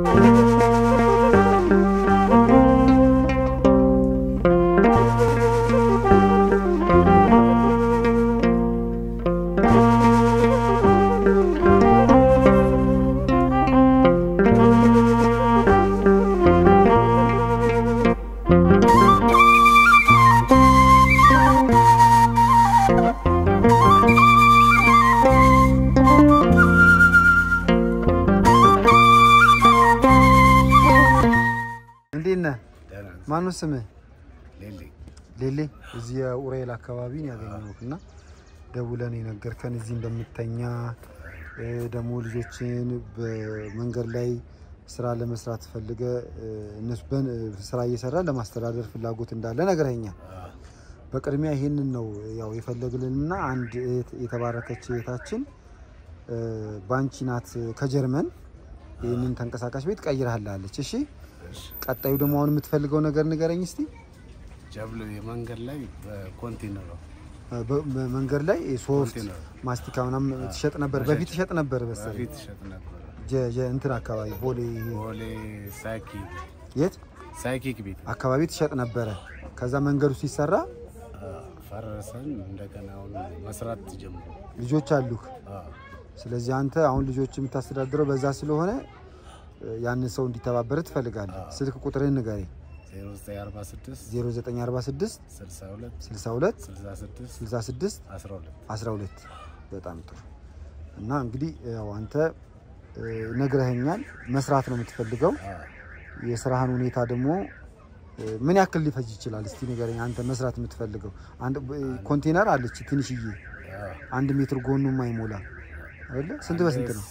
እንዴት ነህ? ደህና ነኝ። ማነው ስምህ? ሌሌ ሌሌ እዚህ የኡራኤል አካባቢ ነው ያገኘሁህ እና ደውለን የነገርከን እዚህ እንደምተኛ እ፣ ደግሞ ልጆችን በመንገድ ላይ ስራ ለመስራት ፈልገ እ፣ እነሱ በን- ስራ እየሰራ ለማስተዳደር ፍላጎት እንዳለ ነግረኸኛል። በቅድሚያ ይህንን ነው ያው የፈለግልንና አንድ እህት የተባረከች እህታችን እ፣ ባንቺ ናት ከጀርመን ይህንን ተንቀሳቃሽ ቤት ቀይረሃላለች። እሺ ቀጣዩ ደግሞ አሁን የምትፈልገው ነገር ንገረኝ እስቲ። ጀብሎ የመንገድ ላይ በኮንቴነር ነው። በ- በመንገድ ላይ ሶፍት ኮንቴነር ማስቲካ ምናምን ትሸጥ ነበር። በፊት ትሸጥ ነበር መሰለኝ በፊት ይሸጥ ነበር። ጀ- ጀ- እንትን አካባቢ ቦሌ ቦሌ ሳይኪክ የት ሳይኪክ ቤት አካባቢ ትሸጥ ነበረ። ከዛ መንገዱ ሲሰራ አ፣ ፈረሰን እንደገና አሁን መስራት ጀምሮ ልጆች አሉህ። ስለዚህ አንተ አሁን ልጆች የምታስተዳድረው በዛ ስለሆነ እ፣ ያንን ሰው እንዲተባበር ትፈልጋለህ። ስልክ ቁጥርህን ንገረኝ። 0946 0946 62 62 66 66 12 12 በጣም ጥሩ እና እንግዲህ ያው አንተ እ፣ ነግረኸኛል መስራት ነው የምትፈልገው አ፣ የስራህን ሁኔታ ደግሞ እ፣ ምን ያክል ሊፈጅ ይችላል እስቲ ንገረኝ አንተ መስራት የምትፈልገው አንድ እ፣ ኮንቴነር አለች ትንሽዬ አ፣ አንድ ሜትር ጎኑ የማይሞላ አይደለ ስንት በስንት ነው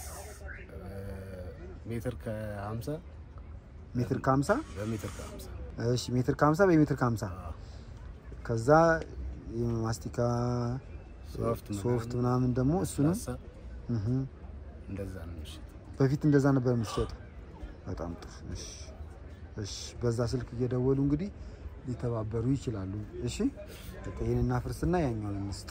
ሜትር ከ50 ሜትር ከ50 በሜትር ከ50 እሺ ሜትር ከ50 በሜትር ከ50 ከዛ የማስቲካ ሶፍት ሶፍት ምናምን ደግሞ እሱንም ላሳ እህ እንደዛ ነው የሚሸጥ። በፊት እንደዛ ነበር የምትሸጠው። በጣም ጥሩ። እሺ፣ እሺ። በዛ ስልክ እየደወሉ እንግዲህ ሊተባበሩ ይችላሉ። እሺ፣ በቃ ይሄን እናፍርስና ያኛውን እንስጥ።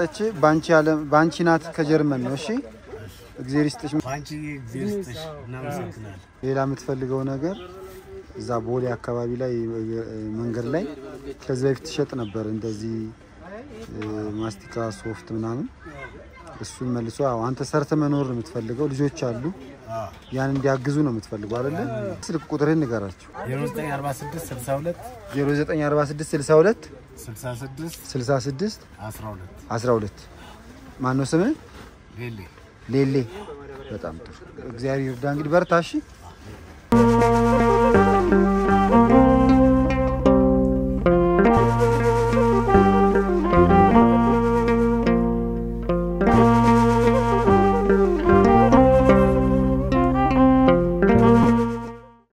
የሰጠች ባንቺ አለም ባንቺ ናት ከጀርመን ነው። እሺ እግዚአብሔር ይስጥሽ። በአንቺ ጊዜ ስጥሽ እናመሰግናለን። ሌላ የምትፈልገው ነገር እዛ ቦሌ አካባቢ ላይ እ፣ መንገድ ላይ ከዚህ በፊት ትሸጥ ነበር እንደዚህ እ፣ ማስቲካ ሶፍት ምናምን እሱን መልሶ አዎ፣ አንተ ሰርተ መኖር ነው የምትፈልገው። ልጆች አሉ አዎ። ያን እንዲያግዙ ነው የምትፈልገው አይደለ? ስልክ ቁጥርህን ንገራቸው። 0946 62 0946 62 66 66 12 12 ማን ነው ስምህ? ሌሌ ሌሌ። በጣም ጥሩ። እግዚአብሔር ይርዳ። እንግዲህ በርታ እሺ።